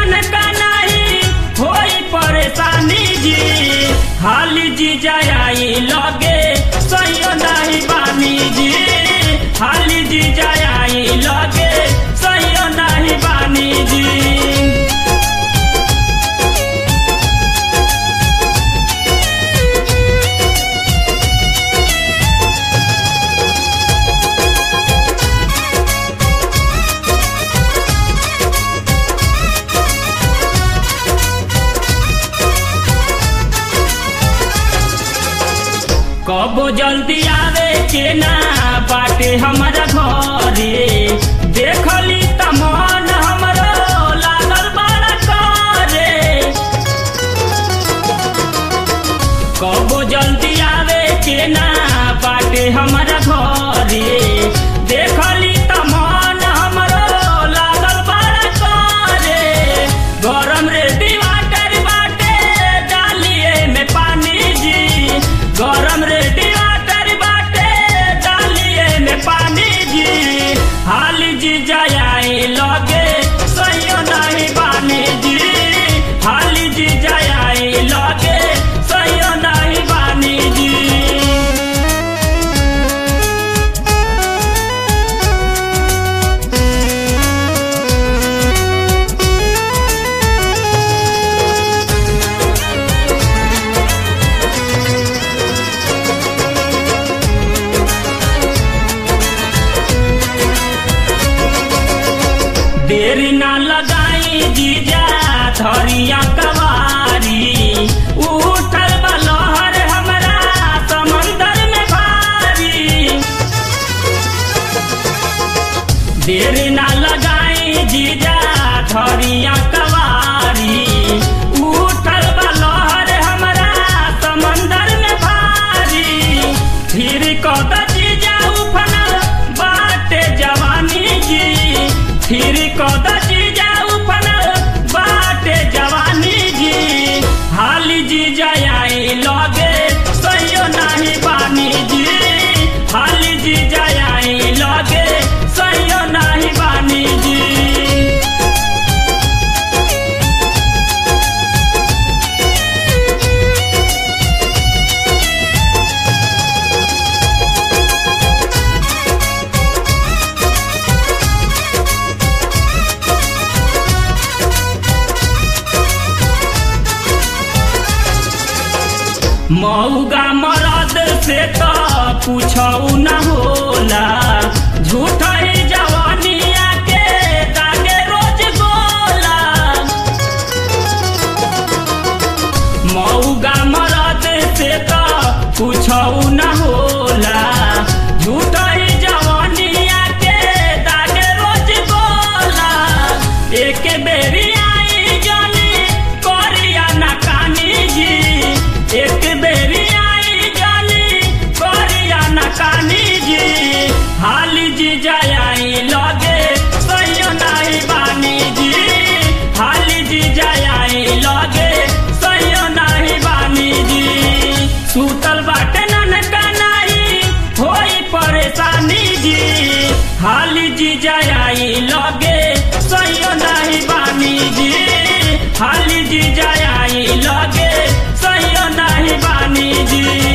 ननका नहीं होई परेशानी जी हाली जी जाई लगे सही नहीं बानी जी हाली जी जाई लगे सही नहीं बानी जी कबो जल्दी आवे के ना बाटे हमारा घरे देखली त मन हमरो लागल बड़ा करे कबो जल्दी आवे के ना बाटे हमारा घरे देखली त मन हमरो लागल बड़ा करे गरम रे वाटर बाटे डालिए में पानी जी गरम रे वाटर बाटे डालिए में पानी जी हाली जी जाए लगे सही नहीं बानी जी हाली जी जाए लगे सही नहीं बानी जी देर ना लगाई जीजा धरिया कवारी उठल बलहर हमरा समंदर में भारी देर ना लगाई जीजा धरिया कवारी उठल बलहर हमरा समंदर में भारी फिर कद जीजा उफनल बाटे जवानी जी फिर कद जीजा उफनल बाटे जवानी जी हाली जी जाई लगे सही नहीं बानी जी हाली जी जाई लगे सही नहीं बानी जी मऊगा मरद से तो पूछऊ न होला झूठ ही जवानिया के दागे रोज गोला मऊगा मरद से तो पूछऊ न होला झूठ ही जवानिया के दागे रोज गोला एक बेरी आई जानी करिया ना कानी जी एक बेरी आई जानी करिया ना कानी जी हाली जी जाई लगे सही नहीं बानी जी हाली जी जाई लगे सही नहीं बानी जी सूतल बाटे ननका नहीं होई परेशानी जी हाली जी जाई लगे सही नहीं बानी जी हाली जी जाई लगे सही नहीं बानी जी